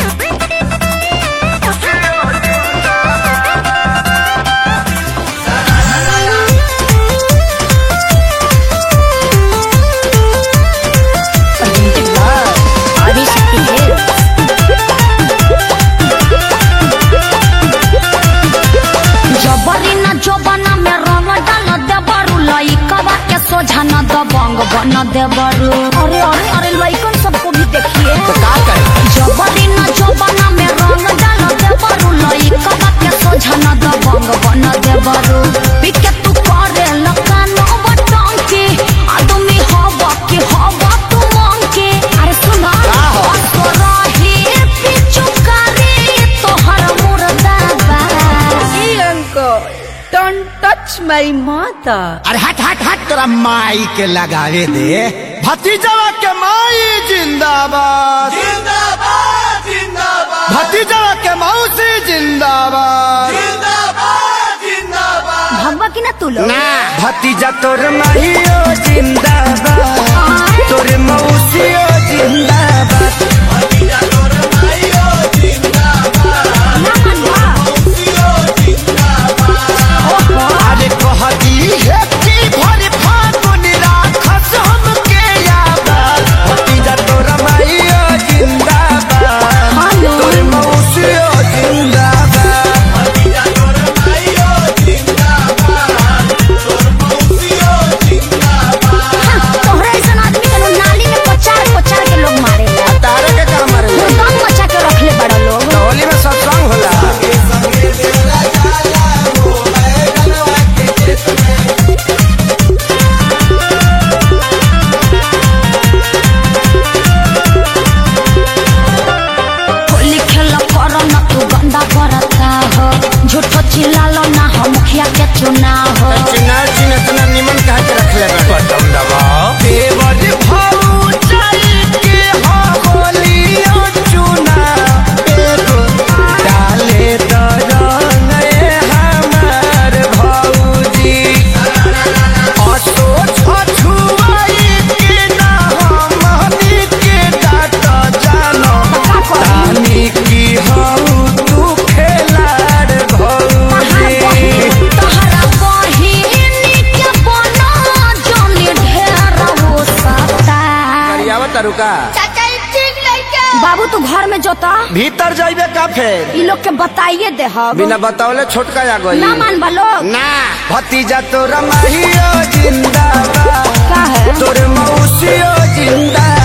Adishakti health जबरी न जोबना में रंग डाल देबरू लइकवा के सोझा न दबंग बन देबरू अरे अरे अरे लइकन सबको भी देखिए का करे जबरी न जोबना में रंग डाल देबरू लइकवा के सोझा न दबंग बन देबरू पिके तू करे लकानो बटन के आदमी हवा के हवा तू मांग के अरे सुना का हो? रही पिचु करे तोहर मुर्दाबा Hey uncle, don't touch my mother. अरे हट हट हट तोरा माई के लगावे दे भतीजवा के माई जिंदाबाद जिंदाबाद जिंदाबाद भतीजवा के मौसी जिंदाबाद जिंदाबाद जिंदाबाद भगवा की ना तू लोग ना भतीजा तोर माहियो जिंदाबाद तोर मौसियो जिंदाबाद भतीजा तोर माइयो जिंदाबाद ना मनवा मौसियो जिंदाबाद अरे कहती है कि भर फागुन राखस हमके याद भतीजा तोर माहियो जिंदाबाद हेलो। तोर मौसियो जिंदाबाद भतीजा तोर माइयो जिंदाबाद तोर मौसियो जिंदाबाद तोहरा ऐसा आदमी के नाली में पचार पचार के लोग मारे तारे के काम मारे दम मचा के रखले बड़ा लोग होली में सत्संग होला के संगे तेरा जाला हो बैगनवा के खेत में होली खेल कर न तू गंदा करता हो झूठो चिल्लालो ना हो मुखिया के चुनाव हो चिनार चिन इतना निमन कहा के रखले बटन दबाओ देवर भाऊ चल के हो होलियो चुना एगो डाले दरंग ए हमार भौजी असो छछुआई के ना हमनी के डाट जानो तानी की हऊ तू खेलाड़ भौजी तोहरा बहिनी के बना जोनी ढेर हो सकता करियावा तरुका बाबू तू घर में जोता भीतर जाइबे का फेर ई लोग के बताइए दे हम बिना बतावले छोटका आ गई ना मान लोग ना भतीजा तोरा माहियो जिंदाबाद का है तोर मौसियो जिंदाबाद